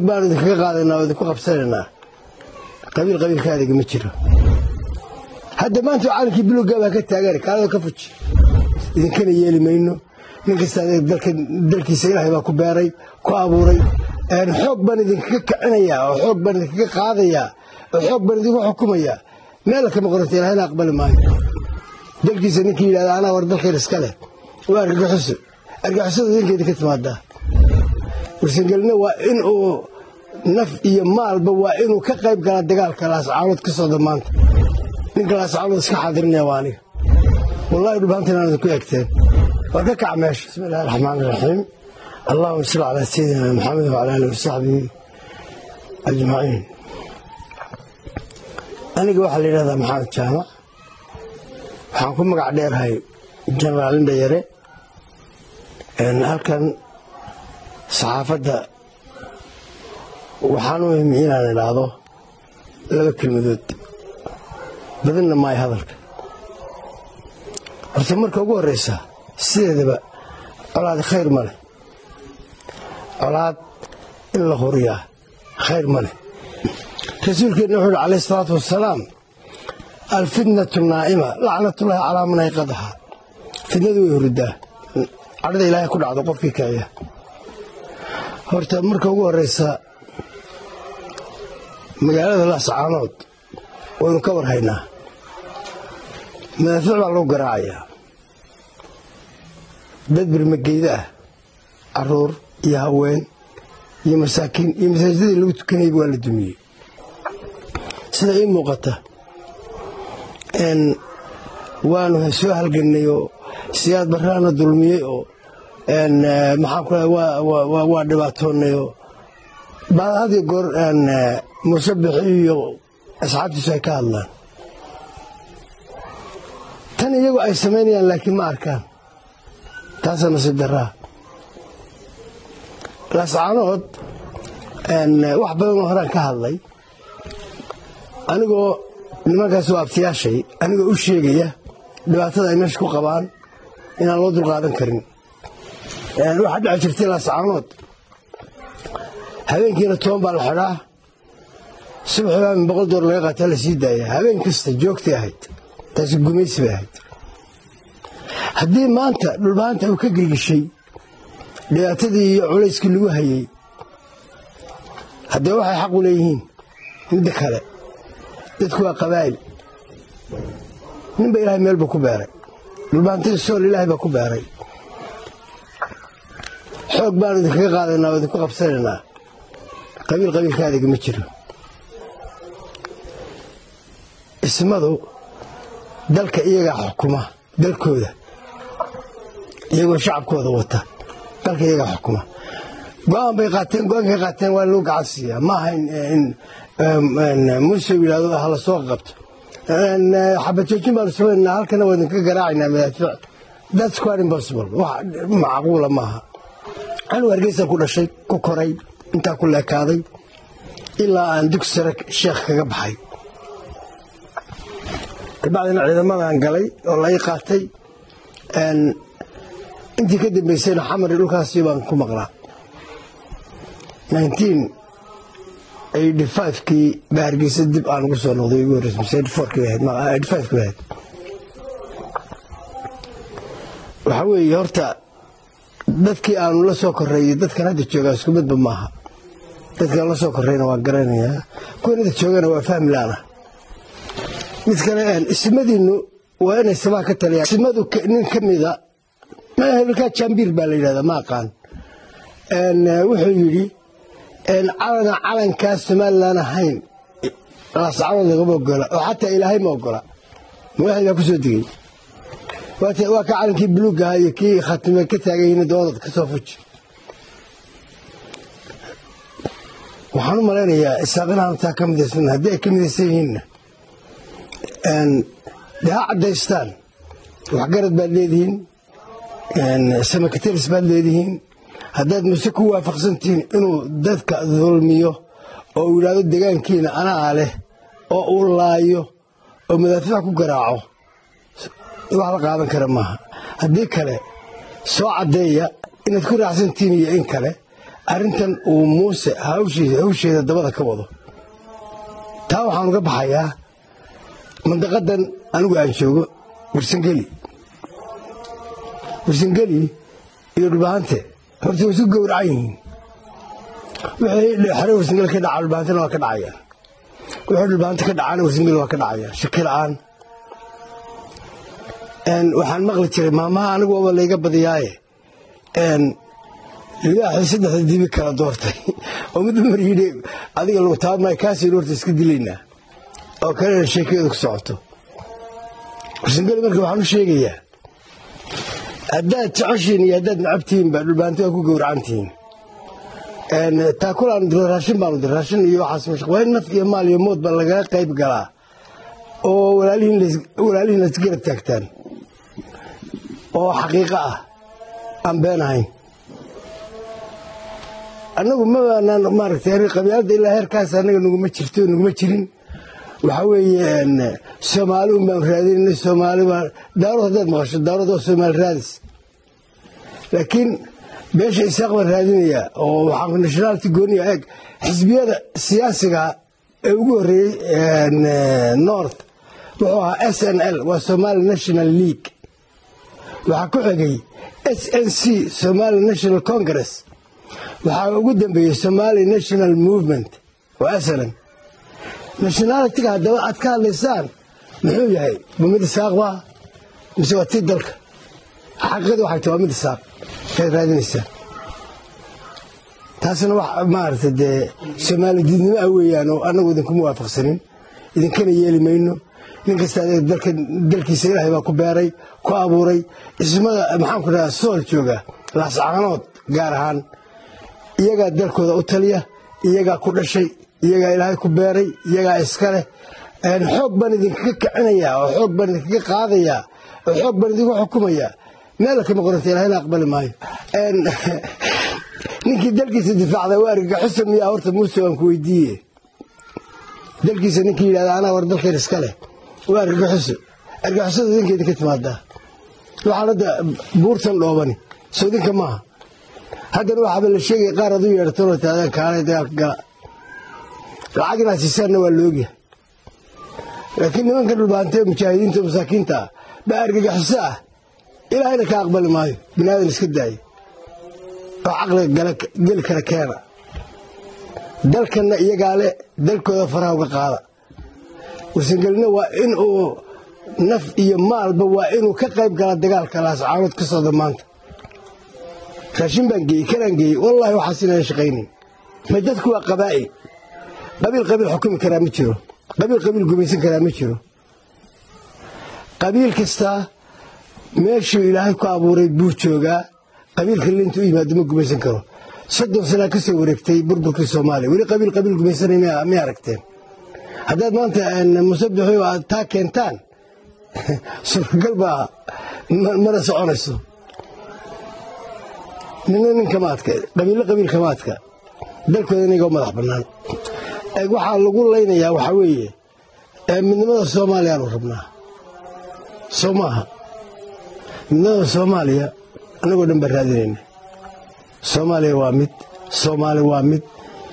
baanu idinkaga qaadaynaa oo idinku qabsanaynaa qabiil qabiilka adiga ma jiro hadda maanta calankii buluugga baa ka taagan kaalada ka fuji idinkana yeeli mayno nin kasta dalkiisa ilaahay baa ku beeray ku abuuray xoog baan idinkaga kicinayaa oo xoog baan idinkaga qaadayaa oo xoog baan idinku xukumayaa meel kama qoranta ilahayna aqbali maayo dalkiisa ninkii yidhahda anaa war dalkeen iska leh waa argagixiso argagixisada idinka idinka timaadaa warsangelina waa in uu naf iyo maalba waa inuu ka qayb galaa dagaalka laascaanood ka socda maanta ninka laascaanood iska xaadirinaya waa aniga wallahi dhubhaantan aan idinku egteen war ka kac meesha bismi illahi araxmaan iraxiim allahuma salli calaa sayidina maxamed wacala aalihi wasaxbihi ajmaciin aniga waxaa la yidhahdaa maxamed jaamac waxaan ku magac dheerahay jenaraal indhayare halkan saxaafadda waxaan u himi inaan idhaahdo laba kelmadood badinna maayo hadalka horta marka ugu horraysa sideedaba colaadi khayr ma leh colaad in la huriyaa khayr ma leh rasuulkeenna wuxuu uhi calayh isalaatu wasalaam alfitnatu naa'ima lacnatullaahi calaa man ayqadaha fitnadu way huridaa cadhada ilaahay ku dhacdo qofkii kiciya horta marka ugu horraysa magaalada laascaanood waynu ka war haynaa madaafiic baa lagu garaacayaa dad birmageyda ah caruur iyo haween iyo masaakiin iyo masaajidadii lagu tukanayba waa la dumiyey sida ii muuqata waanu soo halgannay oo siyaad barraana dulmiyey oo maxaan ku waa dhibaatoonnay oo baad had iyo goor musabixi iyo asxaabtiisu ay ka hadlaan tan iyagu ay samaynayaan laakiin ma arkaan taasaa nasiib darraa laascaanood wax badanoo horaan ka hadlay anigoo nimankaas oo abtiyaashay anigoo u sheegaya dhibaatada ay meesha ku qabaan inaan loo dulqaadan karin waxaa dhici jirtay laascaanood habeenkiina toban baa la xidhaa subaxibaa min boqol door laga qaataa la sii daaya habeen kasta joogtay ahayd taasi gumaysi bay ahayd haddii maanta dhulbaanta uu ka girgishay dhibaatadii iyo culayskii lagu hayey haddee waxay xaq u leeyihiin midda kale dadku waa qabaa'il ninba ilaahay meel buu ku beeray dhulbaantada sool ilaahay baa ku beeray xoog baanu idinkaga qaadaynaa oo idinku qabsanaynaa qabiil qabiilka adiga ma jiro ismadu dalka iyagaa xukuma dalkooda iyagoo shacabkooda wata dalka iyagaa xukuma go-aan bay qaateen go-aankay qaateen waa loo gacan siiyaa ma aha in muuse yidhahdo hala soo qabto xabajoojin baanu samaynaa halkana waa idinka garaacaynaa madaafiic that's quite impossible wax macquula maaha anu hargeysa ku dhashay ku koray intaa ku leekaaday ilaa aan dugsi sare sheekh kaga baxay kabacdina ciidamadan galay oo la ii qaatay intii ka dambaysayna xamari dhulkaasi baan ku maqlaa kii baa hargeysa dib aan ugu soo noqday ugu horreysay ahayd waxaa weeye horta dadkii aanu la soo korreeyey dadkan hadda joogaa isku midba maaha dadkaan la soo korreyna waa garanayaa kuwan hadda joogana waa fahmi laana mid kale ismadiinnu waa inay samaa ka taliyaan ismadu nin ka mida hebelkaa jambiir baa la yidhahdaa ma aqaan wuxuu yidhi calana calankaa somalilan ahayn laascaanood lagama ogola oo xataa ilaahay ma ogola madaxdii baa ku soo degey waa ka calankii buluugga ahaa iyo kii khatime ka taagan yihiin doodad ka soo fuji waxaan u malaynayaa isaaqinaanu taa ka midaysan haddii ay ka midaysan yihiinna dee ha caddaystaan waxgarad baad leedihiin samakateris baad leedihiin haddaad muse ku waafaqsantihiin inuu dadka dulmiyo oo uu yidhaahdo degaankiina anaa leh oo uu laayo oo madaafiic ku garaaco wax la qaadan kara maaha haddii kale soo caddeeya inaad ku raacsantihiin iyo in kale arrintan uu muuse hawsheeda dabada ka wado taa waxaan uga baxayaa mandaqadan anigu aan joogo warsangeli warsangeli iyo dhulbahante horta way isu gowracan yihiin wixii xore warsangeli ka dhaca dhulbahantena waa ka dhacayaan wixii dhulbahante ka dhacaana warsangeli waa ka dhacayaan shaki la'aan waxaan maqli jiray maamaha anigu waaba layga badiyaaye libaaxii saddexda dibi kala doortay oo mid mar yidhi adiga lagu taabmay kaasii horta iska dilaynaa oo kalena sheekadeedu ku socoto warsangeli marka waxaan u sheegayaa haddaad jeceshiin iyo haddaad nacabtihiinba dhulbaanti waa ku gowracantihiin taakulaan diro raashin baanu dir raashin iyo waxaas mashaq waa in naf iyo maal iyo mood baa lagaga qayb galaa oo walaalihiin laisgarab taagtaan oo xaqiiqo ah aan been ahayn annagu mabaanaan maaragtay qabyaaladda ilaa heerkaas annaga naguma jirto naguma jirin waxaa weeye soomaali un baan raadinayna soomaali baa daarood haddaad maqasho daarood waa soomaali raadis laakiin beesha isaaq baan raadinayaa oo waxaan nationality gooniya eeg xisbiyada siyaasiga ee ugu horreeyey north wuxuu ahaa s n l waa somali national league waxaa ku xigay s n c somali national congress waxaa ugu dambeeyey somali national movement waa aslan nationalitiga haddaba aad ka hadlaysaan muxuu yahay ma mid isaaq baa mise waa tii dalka xaqiiqada waxay tahay waa mid isaaq kaad raadinaysaan taasna wax maaragtay dee soomaali diidnimo ah weeyaan oo annagu idinkuma waafaqsanin idinkana yeeli mayno nin kasta dalkiisa ilaahay baa ku beeray ku abuuray ismada maxaanku dhahaa sool jooga laascaanood gaar ahaan iyagaa dalkooda u taliya iyagaa ku dhashay iyagaa ilaahay ku beeray iyagaa iska leh xoog baan idinkaga kicinayaa oo xoog baan idinkaga qaadayaa oo xoog baan idinku xukumayaa meel kama qoranta ilahayna aqbali maayo ninkii dalkiisa difaacda waa argagaxusa miyaa horta muuse waan ku weydiiye dalkiisa ninkii yidhahda anaa war dalkeen iska leh waa argagaxuso argagaxusada idinka idinka timaadaa waxaan hadda buurtan dhoobani soo idinka maaha haddana waxaaba la sheegaya qaar adu yeedhatanoo taadaan kaalay dagaalka gala lacag inaad siisaanna waa laogyahay laakiin nimanka dhulbaantee mujaahidiinta oo masaakiinta ah baa argagaxiso ah ilaahayna ka aqbali maayo binaadan iska daayo oo caqliga geli kara keena dalkanna iyagaa le dalkooda faraha uga qaada warsangelina waa in uu naf iyo maalba waa inuu ka qayb gala dagaalka laascaanood ka socda maanta raashin baan geeyey kanaan geeyey wallaahi waxaas inaan shaqaynayn ma dadku waa qabaa'il qabiil qabiil xukumi karaa ma jiro qabiil qabiil gumaysan karaa ma jiro qabiil kastaa meeshuu ilaahay ku abuuray buu joogaa qabiilka linta u yimaado ma gumaysan karo soddon sanaa ka soo wareegtay burburkii soomaaliya weli qabiil qabiil gumaysanay may aragteen haddaad maanta musabixi aad taa keentaan suuragal baa mana soconayso nina nin kama adka qabiillo qabiil kama adka dalkooda inaga madax bannaan waxaa lagu laynayaa waxaa weeye midnimada soomaaliyaanu rabnaa soo maaha midnimada soomaaliya annagoo dhan baan raadinayna soomaaliya waa mid soomaali waa mid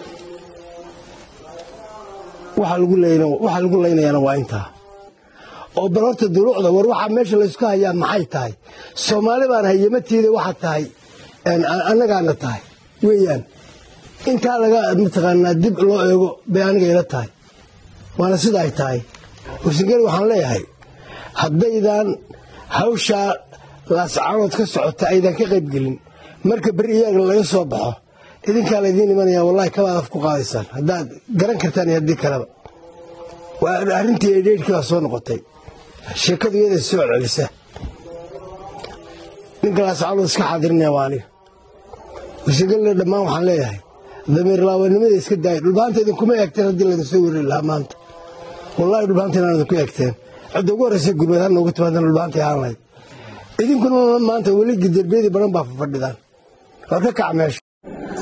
waxa lagu laynayaana waa intaa oo bal horta duruucda war waxaa meesha laysku hayaa maxay tahay soomaali baan hayamatiida waxaa tahay annagaana tahay weeyaan intaa laga mataqaanaa dib loo eego bay aniga ila tahay waana sida ay tahay warsangeli waxaan leeyahay haddaydan hawshaa laascaanood ka socota aydan ka qaybgelin marka beri iyaga laga soo baxo idinkaa laydiin imanaya wallahi kabaad af ku qaadaysaan haddaad garan kartaan iyo haddii kaleba waa arrintii edheydhkii baa soo noqotay sheekadu iyaday soo celcelisa ninka laascaanood iska xaadirinaya waa aniga warsangelina dhammaan waxaan leeyahay damiir laawanimada iska daaya dhulbaanta idinkuma eegteen haddii laydin soo weriri lahaa maanta wallahi dhulbaanta inaan idinku eegteen cidda ugu horraysa gurmeed ha noogu timaadana dhulbaanta ahaan lahayd idinkuna maanta weli derbiyadii badan baa fafadhidaan waa ka kaca meesha